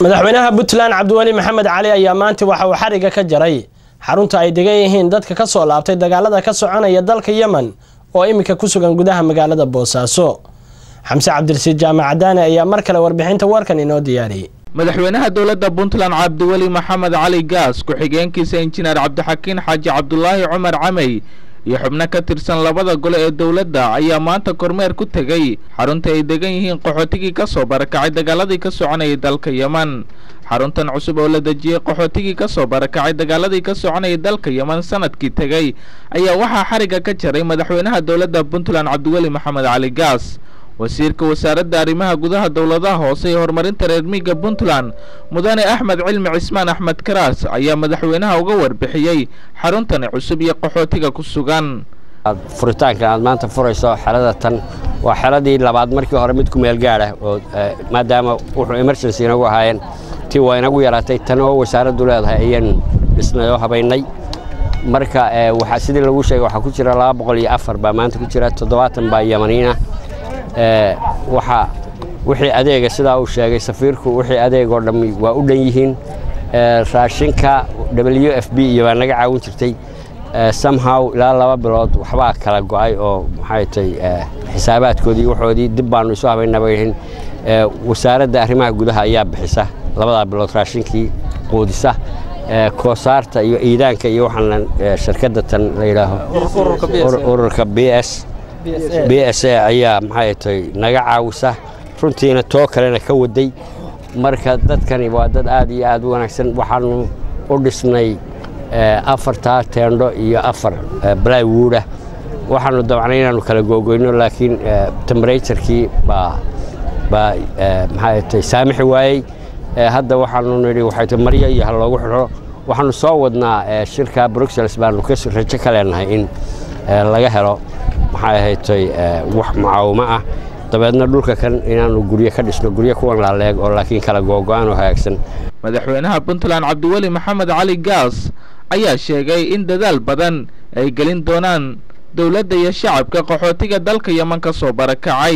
madaxweynaha puntland cabdiweli maxamed cali ayaa maanta waxa uu xariga ka jaray xarunta ay degan yihiin dadka ka soo laabtay dagaalada ka soconaya dalka yemen oo iminka ku sugan gudaha magaalada boosaaso xamse cabdirasiid jaamac cadaane ayaa mar kale warbixinta warkan inoo diyaariyey madaxweynaha dowladda puntland cabdiweli maxamed cali gaas ku-xigeenkiisa injineer cabdixakiin xaaji cabdulaahi cumar camey iyo xubno ka tirsan labada gole ee dowladda ayaa maanta kormeer ku tegey xarunta ay degan yihiin qaxootigii ka soo barakacay dagaaladii ka soconayay dalka yemen xaruntan cusub oo la dejiyey qaxootigii ka soo barakacay dagaaladii ka soconayay dalka yemen sanadkii tegey ayaa waxaa xarigga ka jaray madaxweynaha dowladda puntland cabdiweli maxamed cali gaas wasiirka wasaaradda arrimaha gudaha dowladaha hoose ee horumarinta reer miiga puntland mudane axmed cilmi cismaan axmed karaas ayaa madaxweynaha uga warbixiyey xaruntani cusub iyo qaxootiga ku sugan furitaankan aad maanta furayso xerada tan waa xeradii labaad markii hore mid ku meel gaadha oo maadaama wuxuu emergency inagu ahaayeen tii waa inagu yaraatay tan oo wasaaraddu leedahay ayaan dhisnay oo habaynay marka waxaa sidii lagu sheegay waxaa ku jira laba boqol iyo afar baa maanta ku jira toddobaatan baa yamaniina waxaa wixii adeega sidaa uu sheegay safiirku wixii adeeg oo dhammi waa u dhan yihiin raashinka w f b iyo baa naga caawin jirtay somehow ilaa laba bilood waxbaa kala go'ay oo maxay tay xisaabaadkoodii waxoodii dib baanu isu habaynaba wasaaradda arrimaha gudaha ayaa bixisa labadaa bilood raashinkii quudisa koosaarta iyo iidaanka iyo waxaan shirkadda tan la yidhaaho ururka b s b s a ayaa maxay tay naga caawisa runtiina too kalena ka waday marka dadkani waa dad aad iyo aad u wanaagsan waxaanu u dhisnay afartaa teendho iyo afar blywoodah waxaanu dabcnay inaanu kala googoyno laakiin temberaturkii baa baa maxay tay saamixi waayey hadda waxaanu nidhi waxay tay maryo iyo ha loogu xidho waxaanu soo wadnaa shirka bruxelles baanu rajo ka leenahay in laga helo maxay ahaytay wax mucaawimo ah dabeedna dhulka kan inaanu guryo ka dhisno guryo kuwan laaleeg oo laakiin kala googo-aan oo hagaagsan madaxweynaha puntland cabdiweli maxamed cali gaas ayaa sheegay in dadaal badan ay gelin doonaan dowladda iyo shacabka qaxootiga dalka yeman ka soo barakacay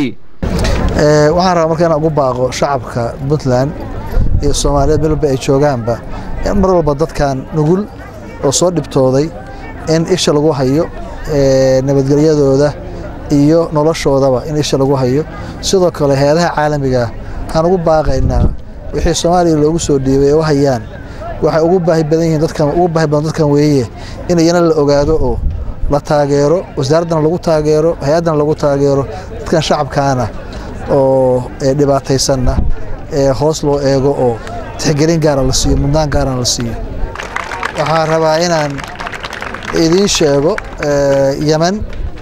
waxaan rabaa marka inaan ugu baaqo shacabka puntland iyo soomaaliyeed meel walba ay joogaanba in mar walba dadkan nugul oo soo dhibtooday in isha lagu hayo nabadgelyadooda iyo noloshoodaba in isha lagu hayo sidoo kale hay-adaha caalamiga aan ugu baaqaynaa wixii soomaaliya loogu soo dhiibay ee u hayaan waxay ugu baahi badan yihiin dadkan ugu baahi badan dadkan weeye in iyana la ogaado oo la taageero wasaaraddana lagu taageero hay-addana lagu taageero dadkan shacabkaana oo dhibaataysanna ee hoos loo eego oo tixgelin gaara la siiyo mudnaan gaarana la siiyo waxaan rabaa inaan idiin sheego yemen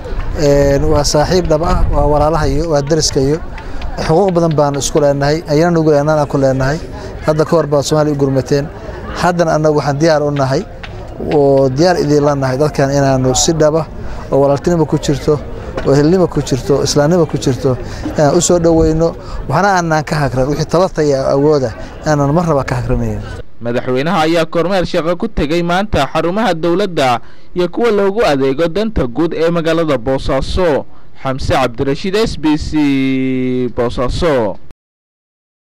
waa saaxiib dhab ah waa walaalahayo waa dariskayo xuquuq badan baan isku leenahay ayana nugu leenaan ku leenahay hadda ka hor baad soomaaliya u gurmateen haddana annagu waxaan diyaar u nahay oo diyaar idiinla nahay dadkan inaanu si dhaba oo walaaltinimo ku jirto oo helnimo ku jirto islaamnimo ku jirto inaan u soo dhoweyno waxna aanaan ka hagran wixii tabartaya awooda inaanan mar raba ka hagranayn madaxweynaha ayaa kormeer shaqo ku tegey maanta xarumaha dowladda iyo kuwa loogu adeego danta guud ee magaalada boosaaso xamse cabdirashiid s b c boosaaso